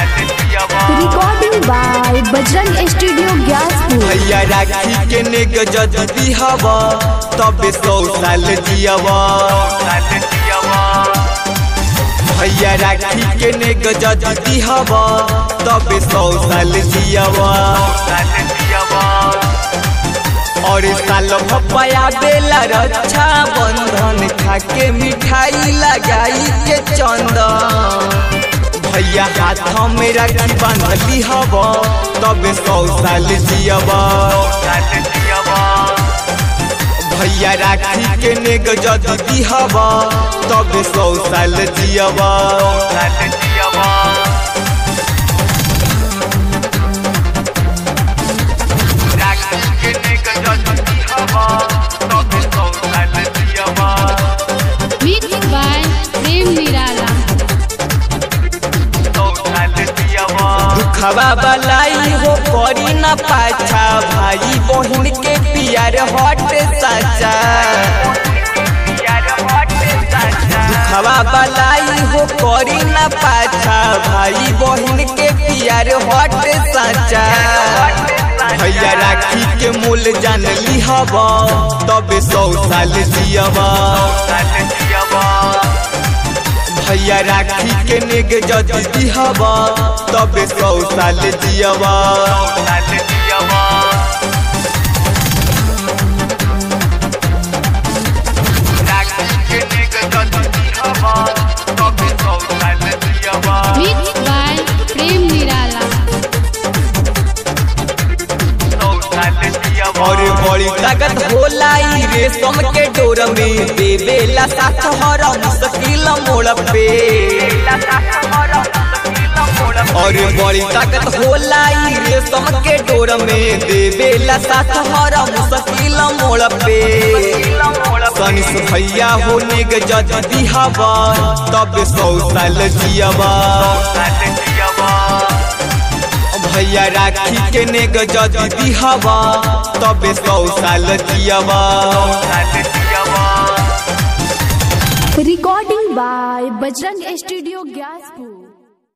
Recording by Bajrang Studio Gyaspur. भैया राखी के नेग जदि दिहब तबे सौ साल जियब भैया राखी के नेग जदि दिहब तबे सौ साल जियब और साल भपया बेला रक्षा बंधन खाके मिठाई लगाई के चंदन भैया हाथ में राखी बांधली हब तबे सौ साल जियब भैया राखी के नेग जदि दिहब तबे सौ साल जियब Mixed by Prem Nirala. दुखवा बलाई हो करी न पाछा भाई बहन के पियार हट साचा दुखवा बलाई हो करी न पाछा भाई बहन के पियार हट साचा भैया राखी के मूल जान लिहब तबे सौ साल जियब भैया राखी के नेग जदि दिहब तबे सौ साल जियब Mixed by Prem Nirala. और बड़ी ताकत होला ई रेशम के डोर में देवेला साथ हर मुश्किल मोड़ पे और बड़ी ताकत होला ई रेशम के डोर में देवेला साथ हर मुश्किल मोड़ पे सनिस भैया होने के जदि दिहब तब सौ साल जियब भैया राखी के नेग जदि दिहब तबे सौ साल जियब Recording by Bajrang Studio Gyaspur.